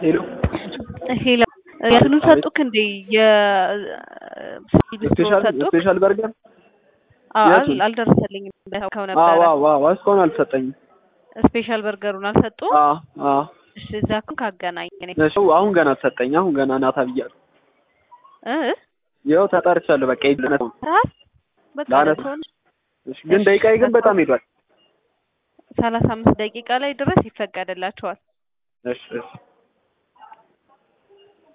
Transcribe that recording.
ሄሎ ሄሎ የእንትኑን ሰጡክ እንዴ? ስፔሻል ሰጡክ? ስፔሻል በርገር አዎ፣ የቱን? አል- አልደረሰልኝም እንዳልከው አዎ ነበረ። አዎ አዎ እስካሁን አልሰጠኝም። ስፔሻል በርገሩን አልሰጡ? አዎ አዎ እሺ፣ እዛ እኮ ካገናኝ እኔ እሺ አሁን ገና ተሰጠኝ። አሁን ገና ናታ ብያለሁ። እ ይኸው ተጠርቻለሁ። በቃ ይድነስ ራስ በቃ ላነሳ። ለሰውን እሺ ግን ደቂቃዬ ግን በጣም ሄዷል። ሰላሳ አምስት ደቂቃ ላይ ድረስ ይፈቀድላቸዋል። እሺ እሺ